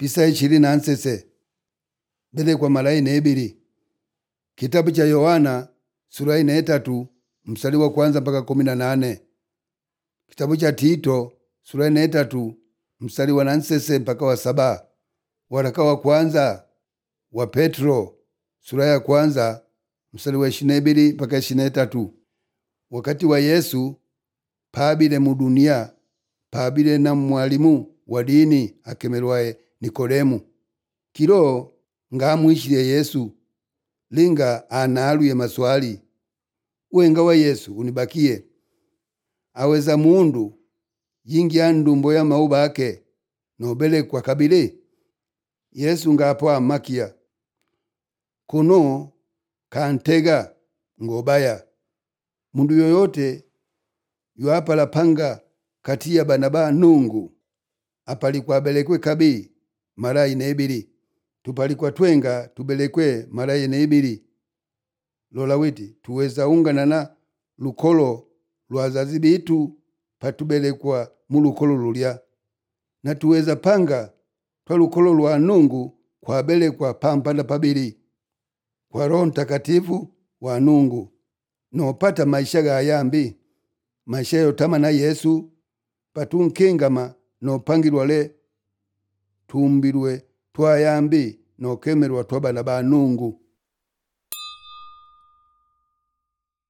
pisa ishiri na nsese belekwa mara ine ibili kitabu cha yohana sura ine etatu mstari wa kwanza mpaka kumi na nane kitabu cha tito sura ine etatu mstari wa nansese mpaka wa saba waraka wa kwanza wa petro sura ya kwanza mstari wa ishiri na ibili mpaka ishiri na etatu wakati wa yesu paabile mu dunia paabile na mwalimu wa dini akemelwaye nikodemu kilo ngamwishile yesu linga analuye maswali wenga wa yesu unibakie aweza mundu yingya ndumbo ya mau bake nobelekwa kabili yesu ngapo amakia kuno kantega ngobaya mundu yoyote yoapala panga kati ya bana ba nungu apalikwa abelekwe kabi mara ine ibili tupalikwa twenga tubelekwe mara ine ibili lola witi tuweza ungana na lukolo lwa azazi bitu patubelekwa mu lukolo lulya na tuweza panga twa lukolo lwa nungu kwabelekwa pampanda pabili kwa roho mtakatifu wa nungu nopata maisha ga yambi maisha yotama na yesu patunkingama nopangilwa le tumbilwe twayambi nokemelwa twa bana ba nungu